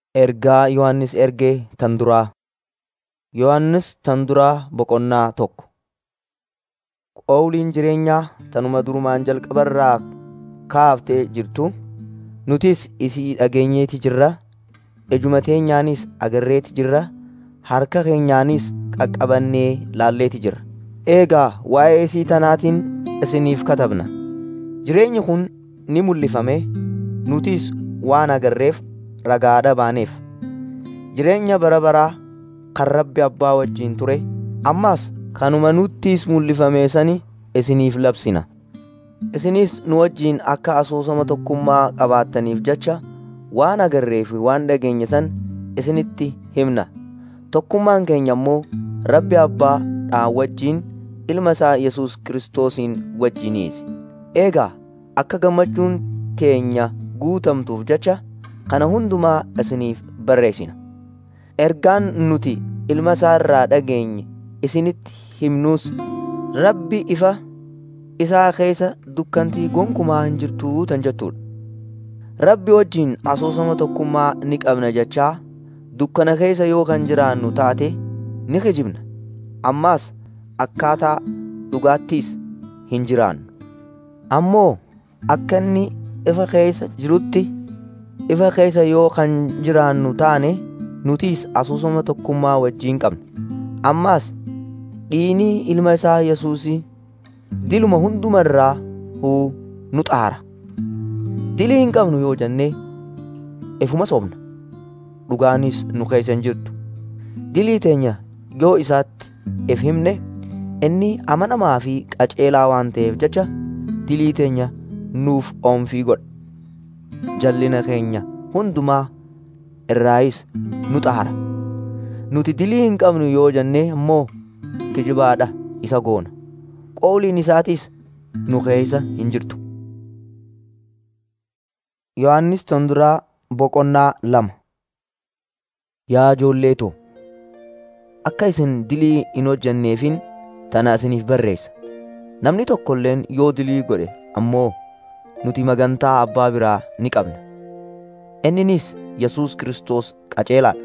Ergaa Yohannis erge tan duraa. Yohannis tan duraa boqonnaa tokko. Qawliin jireenyaa tanuma durumaan jalqabarraa kaaftee jirtu nutis isii dhageenyeeti jirra ijuma teenyaanis agarreeti jirra harka keenyaanis qaqqabannee laalleeti jirra. Eegaa waa'ee isii tanaatiin isiniif katabna. Jireenyi kun ni mul'ifame nutis waan agarreef ragaadha baaneef. Jireenya bara baraa kan Rabbi Abbaa wajjin ture ammas kanuma nuttis mul'ifame sani isiniif labsina. Isinis nu wajjin akka asoosama tokkummaa qabaattaniif jecha waan agarree fi waan dhageenye san isinitti himna. Tokkummaan keenya immoo Rabbi Abbaadhaan wajjin ilma isaa Yesuus Kiristoosiin wajjiniisi. Eegaa akka gammachuun teenya guutamtuuf jecha kana hundumaa isiniif barreessina. Ergaan nuti ilma isaa irraa dhageenye isinitti himnus Rabbi ifa isaa keessa dukkantii gonkumaa hin jirtuu tan jettudha. Rabbi wajjin asoosama tokkummaa ni qabna jechaa dukkana keessa yoo kan jiraannu taate ni kijibna. Ammaas akkaataa dhugaattiis hin jiraannu. Ammoo akka inni ifa keessa jirutti ifa keessa yoo kan jiraannu taane nutis asoosama tokkummaa wajjin qabna. Ammaas dhiinii ilma isaa Yesuusii diluma hundumarraa huu nu xaara. Dilii hin qabnu yoo jennee ifuma sobna. Dhugaanis nu keessa hin jirtu. Dilii teenya yoo isaatti if himne inni amanamaa fi qaceelaa waan ta'eef jecha dilii teenya nuuf oomfii godha. Jallina keenya hundumaa irraayis nu xaara. Nuti dilii hin qabnu yoo jennee immoo kijibaadha isa goona. Qawliin isaatis nu keessa hin jirtu. Yohannis tan duraa boqonnaa lama. Yaa ijoolleetoo, akka isin dilii hin hojjenneefin tana isiniif barreessa. Namni tokko illeen yoo dilii godhe ammoo nuti magantaa abbaa biraa ni qabna. Inninis Yesuus Kiristoos qaceelaadha.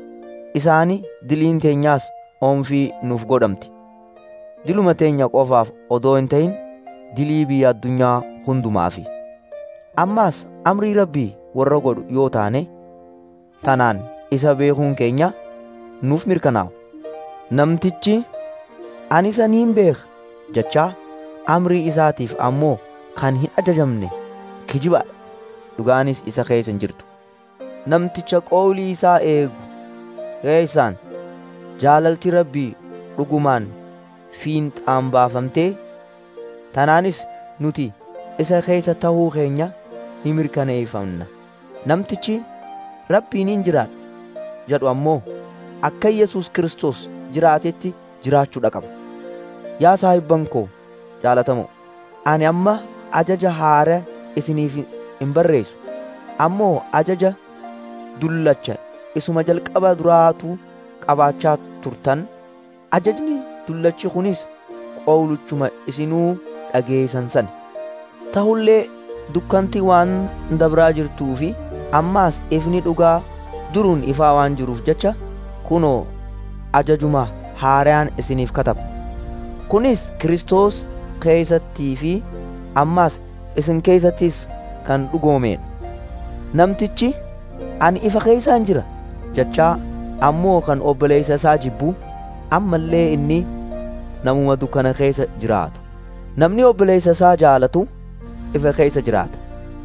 Isaani diliin teenyaas oomfii nuuf godhamti. Diluma teenya qofaaf odoo hin ta'in dilii biyya addunyaa hundumaafi. Ammaas amrii rabbii warra godhu yoo taane tanaan isa beekuun keenya nuuf mirkanaa'a. Namtichi ani isa niin beeka jechaa amrii isaatiif ammoo kan hin ajajamne kijibaadha. Dhugaanis isa keessa hin jirtu. Namticha qawlii isaa eegu keessaan jaalalti rabbii dhugumaan fiinxaan baafamtee tanaanis nuti isa keessa ta'uu keenya ni mirkaneeffanna. Namtichi rabbiin hin jiraadha jedhu ammoo akka Yesuus Kiristoos jiraatetti jiraachuudha qaba. Yaa saahibban koo jaalatamoo ani amma ajaja haara isiniif hin barreessu ammoo ajaja dullacha isuma jalqaba duraatu qabaachaa turtan ajajni dullachi kunis qawluchuma isinuu dhageessan san ta'ullee dukkanti waan dabraa jirtuu fi ammaas ifni dhugaa duruun ifaa waan jiruuf jecha kunoo ajajuma haaraan isiniif kataba kunis Kiristoos keessattii fi ammaas isin keessattis kan dhugoomedha namtichi ani ifa keessaan jira jechaa ammoo kan obboleessa isaa jibbu ammallee inni namuma dukkana keessa jiraatu namni obboleessa isaa jaalatu ifa keessa jiraata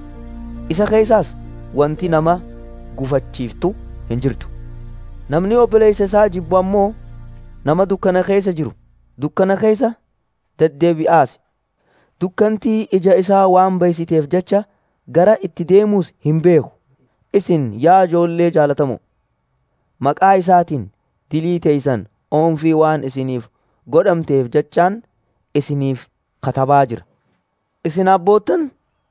isa keessaas wanti nama gufachiiftu hin jirtu namni obboleessa isaa jibbu ammoo nama dukkana keessa jiru dukkana keessa deddeebi'aas dukkantii ija isaa waan baysiteef jecha gara itti deemuus hin beeku isin yaa ijoollee jaalatamoo maqaa isaatiin dilii teeysan oomfii waan isiniif godhamteef jechaan isiniif katabaa jira. Isin abboottan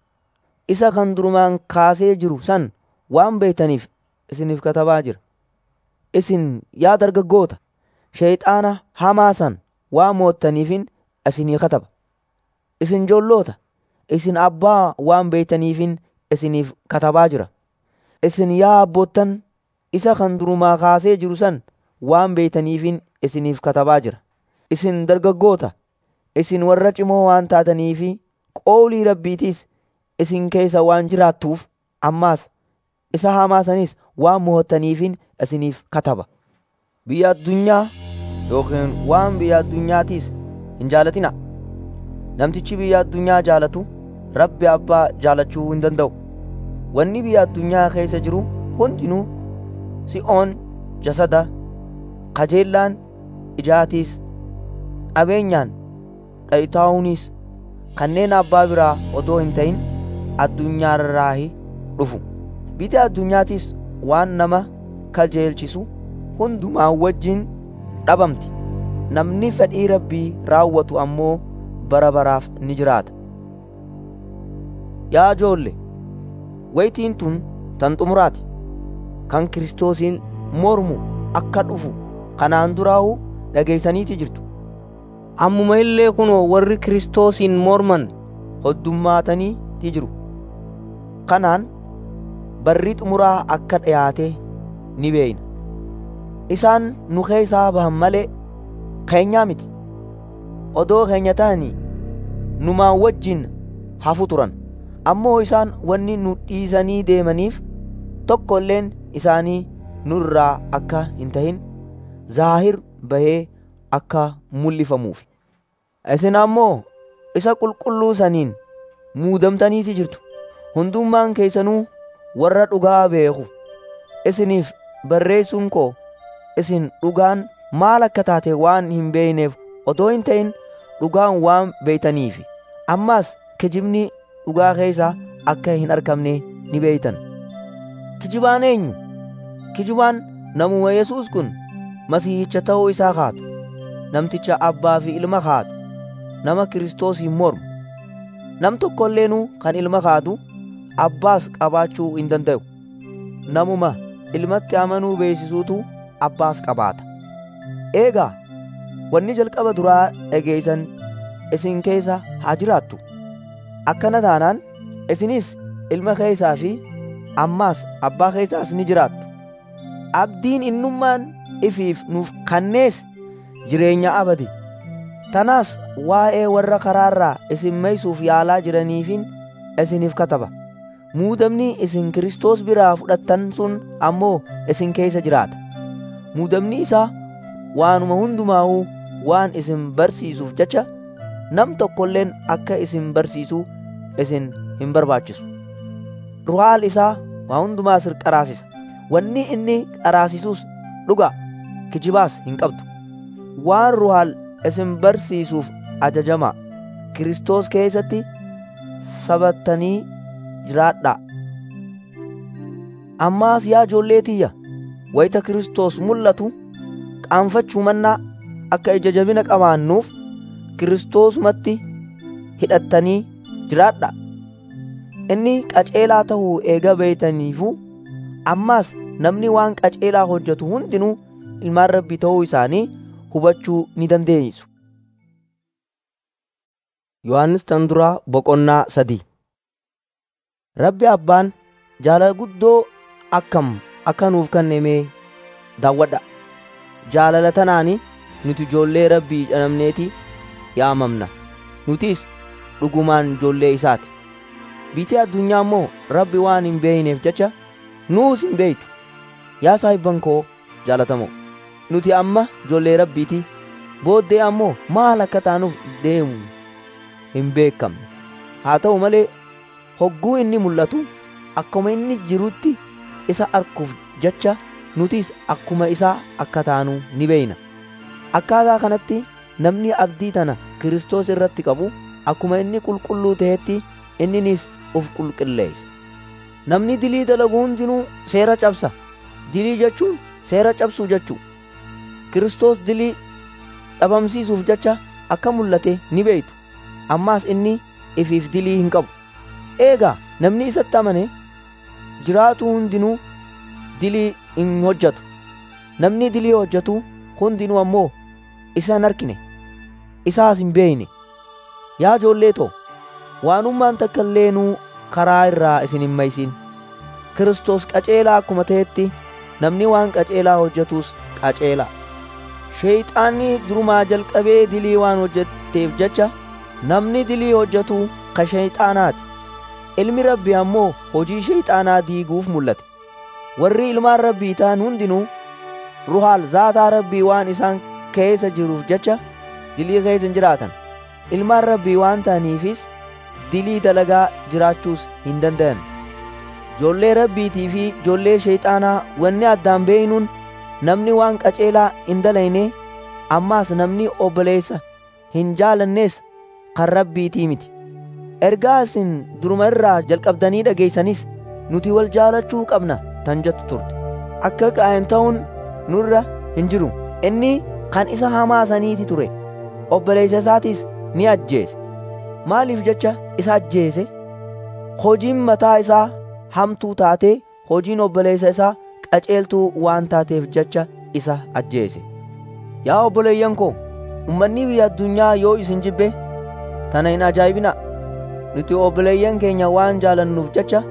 isa kan durumaan kaasee jiru san waan beektaniif isiniif katabaa jira. Isin yaa dargaggoota shayxaana hamaa san waan moottaniifin isinii kataba. Isin joolloota isin abbaa waan beektaniifin isiniif katabaa jira. Isin yaa abboottan isa kan durumaa kaasee jiru san waan beeytaniifin isiniif katabaa jira. Isin dargaggoota, isin warra cimoo waan taataniifi qoolii rabbiitiis isin keessa waan jiraattuuf ammaas isa hamaa sanis waan mo'attaniifin isiniif kataba. Biyya addunyaa yookiin waan biyya addunyaatiis hin jaalatina. Namtichi biyya addunyaa jaalatu rabbi abbaa jaalachuu hin danda'u. Wanni biyya addunyaa keessa jiru hundinuu si'oon jasada kajeellaan ijaatiis qabeenyaan dhayitaa'uunis kanneen abbaa biraa odoo hin ta'in addunyaarraahi dhufu. Biyya addunyaatiis waan nama kajeelchisu hundumaa wajjin dhabamti. Namni fedhii rabbii raawwatu ammoo bara baraaf ni jiraata. Yaa ijoolle, wayitiin tun tan xumuraati. Kan Kiristoosiin mormu akka dhufu kanaan duraa'u dhageeysaniiti jirtu. Ammuma illee kunoo warri Kiristoosiin morman hoddummaataniiti jiru. Kanaan barri xumuraa akka dhiyaate ni beeyna. Isaan nu keessaa bahan malee keenyaa miti. Odoo keenya ta'anii numaan wajjin hafu turan. Ammoo isaan wanni nu dhiisanii deemaniif tokko illeen isaanii nurraa akka hin tahin zaahir bahee akka mul'ifamuuf. Isin ammoo isa qulqulluu saniin muudamtaniiti jirtu. Hundummaan keessanuu warra dhugaa beeku. Isiniif barreessuun koo isin dhugaan maal akka taate waan hin beeyneef odoo hin ta'in dhugaan waan beeytaniifi. Ammaas kijibni dhugaa keessa akka hin argamne ni beeytan. Kijibaan eenyu? Kijibaan namuma Yesuus kun masiihicha ta'uu isaa kaatu. Namticha abbaa fi ilma kaatu. Nama Kiristoosiin mormu. Nam tokko illeenuu kan ilma kaatu abbaas qabaachuu hin danda'u. Namuma ilmatti amanuu beeksisuutu abbaas qabaata. Eegaa wanni jalqaba duraa dhageeysan isin keessa haa jiraattu. Akkana taanaan isinis ilma keessaa fi ammaas abbaa keessaas ni jiraattu. Abdiin innummaan ifiif nuuf kannees jireenya abadi. Tanaas waa'ee warra karaarraa isin meeysuuf yaalaa jiraniifin isiniif kataba. Muudamni isin Kiristoos biraa fudhattan sun ammoo isin keessa jiraata. Muudamni isaa waanuma hundumaa'uu waan isin barsiisuuf jecha nam tokkolleen akka isin barsiisu isin hin barbaachisu. Ruhaal isaa waa hundumaa sir qaraasisa. Wanni inni qaraasisus dhugaa kijibaas hin qabdu. Waan ruhaal isin barsiisuuf ajajamaa. Kiristoos keessatti sabattanii jiraadhaa. Ammaas yaa ijoollee tiyya wayita Kiristoos mul'atu qaanfachuu mannaa akka ija jabina qabaannuuf Kiristoosumatti hidhattanii jiraadhaa. Inni qaceelaa ta'uu eega beeytaniifuu ammaas namni waan qaceelaa hojjetu hundinuu ilmaan rabbii ta'uu isaanii hubachuu ni dandeessu. Yohaannis tan duraa boqonnaa sadii Rabbi abbaan jaalala guddoo akkam akka nuuf kenname daawwadha. Jaalala tanaani nuti ijoollee rabbii jedhamneeti yaamamna. Nutis dhugumaan ijoollee isaati. Biitee addunyaa immoo rabbi waan hin beeyneef jecha nuus hin beeytu. Yaa saahibban koo jaalatamoo nuti amma ijoollee rabbiiti. Booddee ammoo maal akka taanuuf deemu hin beekamne. Haa ta'u malee hogguu inni mul'atu akkuma inni jirutti isa arkuuf jecha nutis akkuma isaa akka taanu ni beeyna. Akkaataa kanatti namni abdii tana Kiristoos irratti qabu akkuma inni qulqulluu ta'etti inninis uf qulqulleessa. Namni dilii dalagu hundinuu seera cabsa. Dilii jechuun seera cabsuu jechuu. Kiristoos dilii dhabamsiisuuf jecha akka mul'ate ni beeytu. Ammaas inni ifiif dilii hin qabu. Eegaa namni isatti amane jiraatu hundinuu dilii hin hojjetu. Namni dilii hojjetu hundinuu ammoo isa hin argine. Isaas hin beeyne. Yaa ijoollee too waanummaan takka illeenuu karaa irraa isin hin maysin. Kiristoos qaceelaa akkuma ta'etti namni waan qaceelaa hojjetus qaceela sheeyxaanni durumaa jalqabee dilii waan hojjetteef jecha namni dilii hojjetu ka sheeyxaanaati ilmi rabbii ammoo hojii sheeyxaanaa diiguuf mul'ate warri ilmaan rabbii ta'an hundinuu ruhaal zaataa rabbii waan isaan keessa jiruuf jecha dilii keessa hin jiraatan ilmaan rabbii waan ta'aniifis dilii dalagaa jiraachuus hin danda'an joollee rabbiitii fi joollee sheeyxaanaa wanni addaan beeynuun namni waan qaceelaa hin dalayne ammaas namni obboleessa hin jaalannees kan rabbiitii miti ergaa isin duruma irraa jalqabdanii dhageeysanis nuti wal jaalachuu qabna tan jettu turte akka qaa'in ta'uun nurra hin jiru inni kan isa hamaa saniiti ture obboleessa isaatiis ni ajjeese maaliif jecha isa ajjeese hojiin mataa isaa hamtuu taatee hojiin obboleessa isaa qaceeltuu waan taateef jecha isa ajjeese yaa obboleeyyan koo ummanni biyya addunyaa yoo isin jibbe tana hin ajaa'ibina nuti obboleeyyan keenya waan jaalannuuf jecha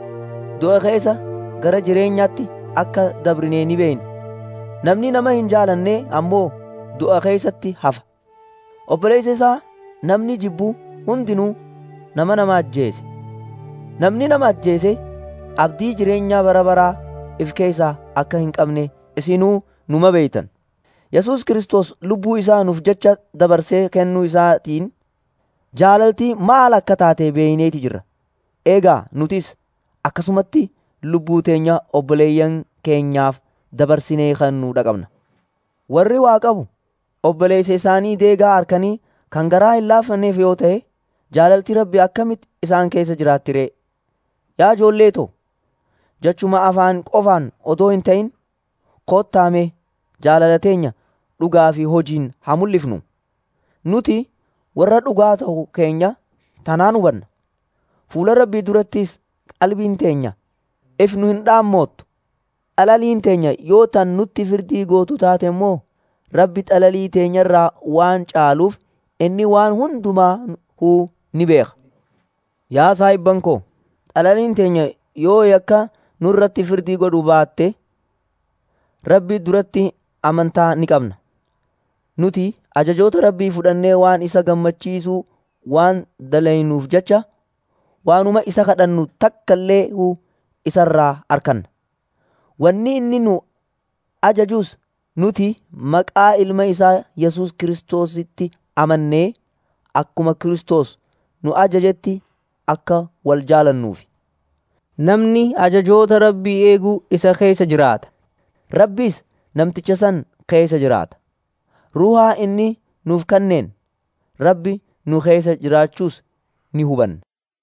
du'a keessa gara jireenyaatti akka dabrinee ni beeyna namni nama hin jaalanne ammoo du'a keessatti hafa obboleessa isaa namni jibbu hundinuu nama nama ajjeese namni nama ajjeese abdii jireenyaa bara baraa if keessaa akka hin qabne isinuu numa beeytan yesus kristos lubbuu isaa nuuf jecha dabarsee kennuu isaatiin jaalaltii maal akka taate beeyneeti jirra eegaa nutis akkasumatti lubbuu teenya obboleeyyan keenyaaf dabarsinee kennuu dhaqabna warri waa qabu obboleessa isaanii deegaa harkanii kan garaa hin laafanneef yoo ta'e jaalaltii rabbi akkamitti isaan keessa jiraatti ree yaa ijoollee too jechuma afaan qofaan odoo hin ta'in kottaame jaalala teenya dhugaa fi hojiin haa mul'ifnu nuti warra dhugaa ta'u keenya tanaan hubanna fuula rabbii durattis qalbiin teenya if nu hin dhaammoottu xalaliin teenya yoo tan nutti firdii gootu taate immoo rabbi xalalii teenya irraa waan caaluuf inni waan hundumaa huu ni beeka yaa saahibban koo xalaliin teenya yoo yakka nurratti firdii godhu baatte rabbi duratti amantaa ni qabna nuti ajajoota rabbii fudhannee waan isa gammachiisuu waan dalaynuuf jecha waanuma isa kadhannu takkallee huu isarraa arkanna wanni inni nu ajajus nuti maqaa ilma isaa yesus kiristoositti amannee akkuma kiristoos nu ajajetti akka wal jaalannuufi namni ajajoota rabbii eeguu isa keessa jiraata rabbiis namticha san keessa jiraata ruhaa inni nuuf kenneen rabbi nu keessa jiraachuus ni hubanna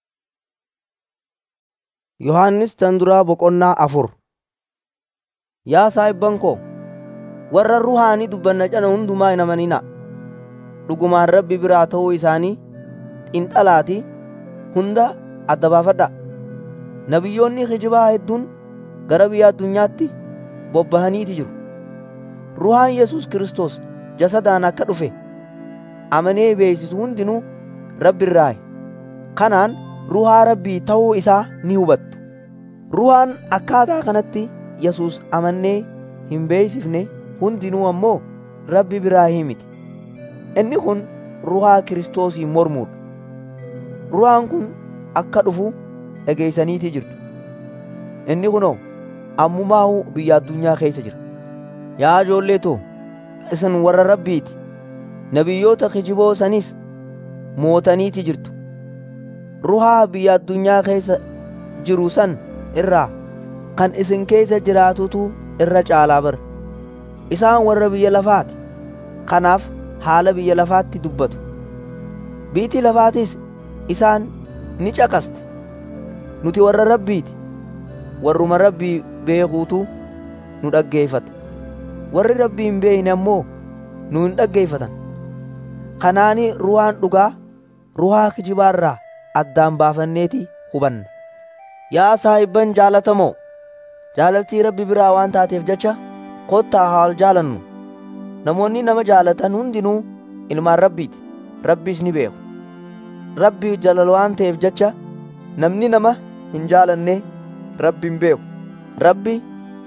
yohannis tan duraa boqonnaa afur yaa saahibban koo warra ruhaanii dubbanna cana hundumaa hin amanina dhugumaan rabbi biraa ta'uu isaanii xinxalaati hunda adda baafadha nabiyyoonni kijibaa hedduun gara biyya addunyaatti bobbahaniiti jiru ruhaan yesus kristos jasadaan akka dhufe amanee beeysisu hundinuu rabbi irraaye kanaan ruhaa rabbii ta'uu isaa ni hubattu ruhaan akkaataa kanatti yesus amannee hin beeysifne hundinuu ammoo rabbi biraa miti inni kun ruhaa kiristoosii mormuudha ruhaan kun akka dhufu dhageeysaniitii jirtu inni kunoo ammumaa'uu biyya addunyaa keessa jira yaa ijoollee too isin warra rabbiiti nabiyyoota kijiboo sanis mootaniiti jirtu ruhaa biyya addunyaa keessa jiru san irraa kan isin keessa jiraatutu irra caalaa bara isaan warra biyya lafaati kanaaf haala biyya lafaatti dubbatu biitii lafaatis isaan ni caqasti nuti warra rabbiiti warruma rabbii beekuutu nu dhaggeeffata warri rabbii hin beekne ammoo nu hin dhaggeeffatan kanaani ruhaan dhugaa ruhaa kijibaarraa addaan baafanneeti hubanna yaa saahibban jaalatamoo jaalaltii rabbi biraa waan taateef jecha kottaa haal jaalannu namoonni nama jaalatan hundinuu ilmaan rabbiiti rabbiis ni beeku rabbi jalal waan ta'eef jecha namni nama hin jaalanne rabbi hin beeku rabbi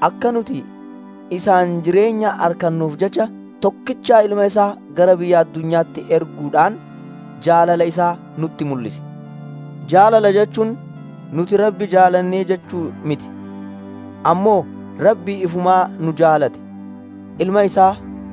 akka nuti isaan jireenya arkannuuf jecha tokkichaa ilma isaa gara biyya addunyaatti erguudhaan jaalala isaa nutti mul'ise jaalala jechuun nuti rabbi jaalannee jechuu miti ammoo rabbi ifumaa nu jaalate ilma isaa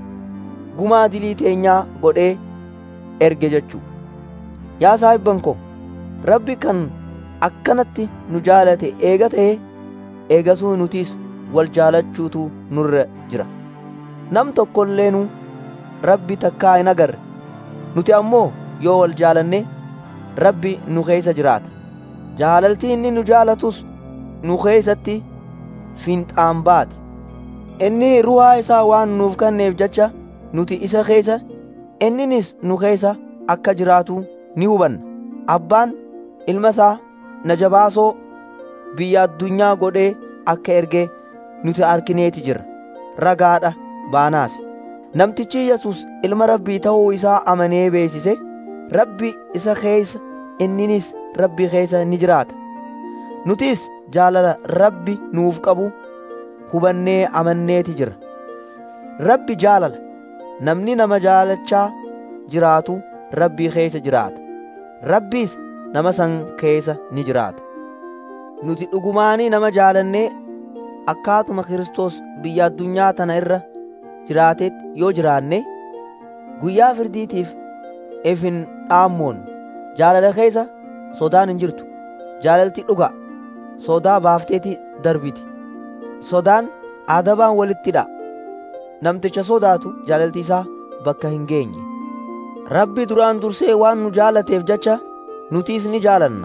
gumaa dilii teenyaa godhee erge jechuu yaa saahibban ko rabbi kan akkanatti nu jaalate eega ta'e eegasuu nutis wal jaalachuutu nurra jira nam tokkolleenu rabbi takkaa hin agarre nuti ammoo yoo wal jaalanne rabbi nu keessa jiraata jaalaltii inni nu jaalatus nu keessatti fiinxaan baati inni ruhaa isaa waan nuuf kenneef jecha nuti isa keessa inninis nu keessa akka jiraatu ni hubanna abbaan ilma isaa na jabaasoo biyya addunyaa godhee akka ergee nuti arkineeti jira ragaadha baanaas namtichi yesus ilma rabbii ta'uu isaa amanee beesise rabbi isa keessa inninis rabbi keessa ni jiraata nutis jaalala rabbi nuuf qabu hubannee amanneeti jira rabbi jaalala namni nama jaalachaa jiraatu rabbii keessa jiraata rabbiis nama san keessa ni jiraata nuti dhugumaanii nama jaalannee akkaatuma Kiristoos biyya addunyaa tana irra jiraatetti yoo jiraanne guyyaa firdiitiif ifin dhaammoon jaalala keessa sodaan hin jirtu jaalalti dhugaa sodaa baafteeti darbiti sodaan adabaan walittidha namticha sodaatu jaalalti isaa bakka hin geenye rabbi duraan dursee waan nu jaalateef jecha nutiis ni jaalanna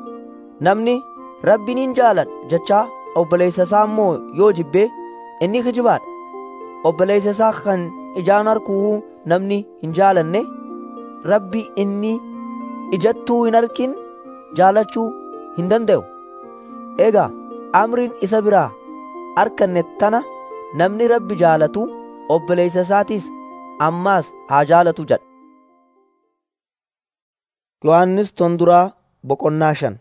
namni rabbi nin jaaladha jechaa obboleessa isaa immoo yoo jibbee inni kijibaadha obboleessa isaa kan ijaan arguu namni hin jaalanne rabbi inni ijattuu hin arkin jaalachuu hin danda'u egaa amriin isa biraa arkanne tana namni rabbi jaalatu obboleessa isaatiis ammaas haa jaalatu jedha yohannis tonduraa boqonnaa shan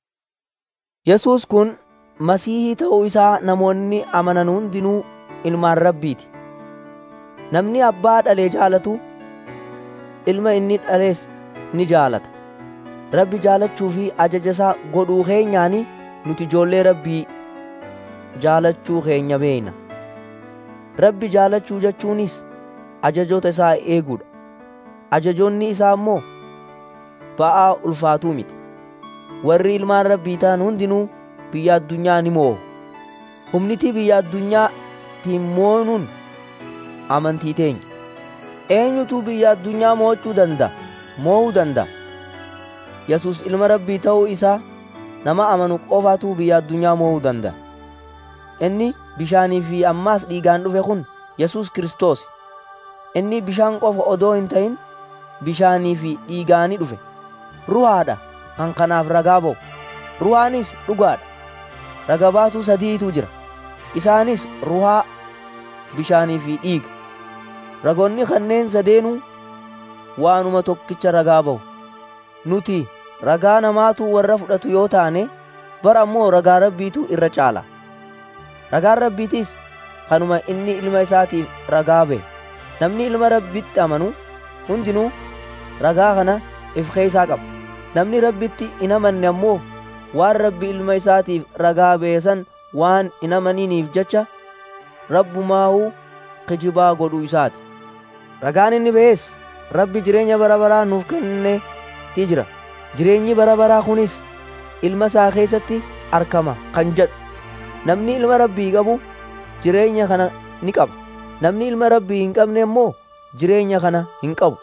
yesuus kun masiihii ta'uu isaa namoonni amanan hundinuu ilmaan rabbiiti namni abbaa dhalee jaalatu ilma inni dhalees ni jaalata rabbi jaalachuu fi ajaja isaa godhuu keenyaani nuti ijoollee rabbii jaalachuu keenya beeyna rabbi jaalachuu jechuunis ajajoota isaa eeguudha ajajoonni isaa immoo ba'aa ulfaatuu miti warri ilmaan rabbii ta'an hundinuu biyya addunyaa ni moo'u humniti biyya addunyaatiin moonuun amantii teenya eenyutu biyya addunyaa mo'achuu danda'a moo'uu danda'a yesus ilma rabbii ta'uu isaa nama amanu qofaatu biyya addunyaa moo'uu danda'a inni bishaanii fi ammaas dhiigaan dhufe kun yesus kiristoos inni bishaan qofa odoo hin ta'in bishaanii fi dhiigaani dhufe ruhaadha kan kanaaf ragaa ba'u ruhaanis dhugaadha raga baatuu sadiitu jira isaanis ruhaa bishaanii fi dhiiga ragoonni kanneen sadeenuu waanuma tokkicha ragaa ba'u nuti ragaa namaatu warra fudhatu yoo taane bara ammoo ragaa rabbiitu irra caala ragaan rabbiitis kanuma inni ilma isaatiif ragaa ba'e namni ilma rabbitti amanu hundinuu ragaa kana if keessaa qaba namni rabbitti hin amanne ammoo waan rabbi ilma isaatiif ragaa beesan waan hin amaniniif jecha rabbumaahuu kijibaa godhuu isaati ragaan inni bees rabbi jireenya bara baraa nuuf kenneeti jira jireenyi bara baraa kunis ilma isaa keessatti argama kan jedhu namni ilma rabbii qabu jireenya kana ni qaba namni ilma rabbii hin qabne immoo jireenya kana hin qabu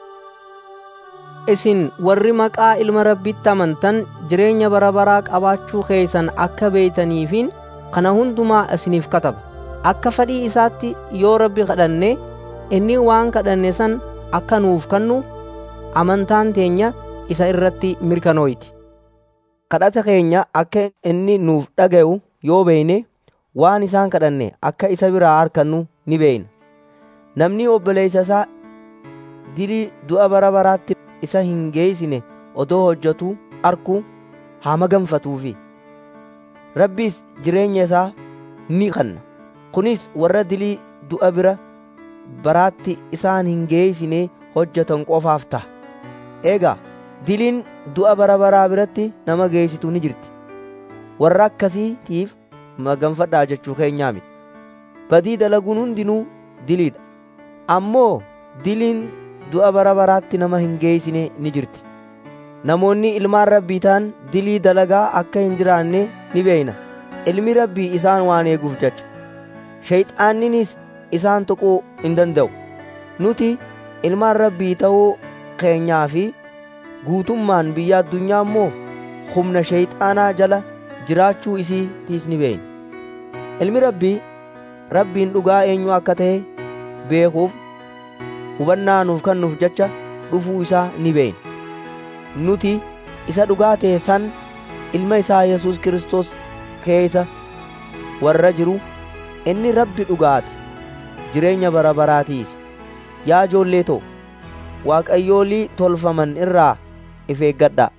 isin warri maqaa ilma rabbitti amantan jireenya bara baraa qabaachuu keessan akka beeytaniifin kana hundumaa isiniif kataba akka fedhii isaatti yoo rabbi kadhanne inni waan kadhanne san akka nuuf kennu amantaan teenya isa irratti mirkanooyti kadhata keenya akka inni nuuf dhaga'u yoo beeyne waan isaan kadhanne akka isa biraa argannu ni beeyna namni obboleessa isaa dilii du'a bara baraatti isa hin geessine odoo hojjetu arkuu haa maganfatuufi rabbiis jireenya isaa ni kenna kunis warra dilii du'a bara baraatti isaan hin geeysine hojjetan qofaaf ta'a eegaa diliin du'a bara baraa biratti nama geessitu ni jirti warra akkasiitiif maganfadhaa jechuu keenyaa miti badii dalaguun hundinuu diliidha ammoo diliin du'a bara baraatti nama hin geeysine ni jirti namoonni ilmaan rabbii ta'an dilii dalagaa akka hin jiraanne ni beeyna ilmi rabbii isaan waan eeguuf jecha shayxaanninis isaan tuquu hin danda'u nuti ilmaan rabbii ta'uu keenyaa fi guutummaan biyya addunyaa immoo humna shayxaanaa jala jiraachuu isiitiis ni beeyna ilmi rabbii rabbiin dhugaa eenyu akka ta'e beekuuf hubannaa nuuf kennuuf jecha dhufuu isaa ni beeyna nuti isa dhugaa ta'e san ilma isaa yesus kristos keessa warra jiru inni rabbi dhugaati jireenya bara baraatiis yaa ijoollee too waaqayyoolii tolfaman irraa if eeggadhaa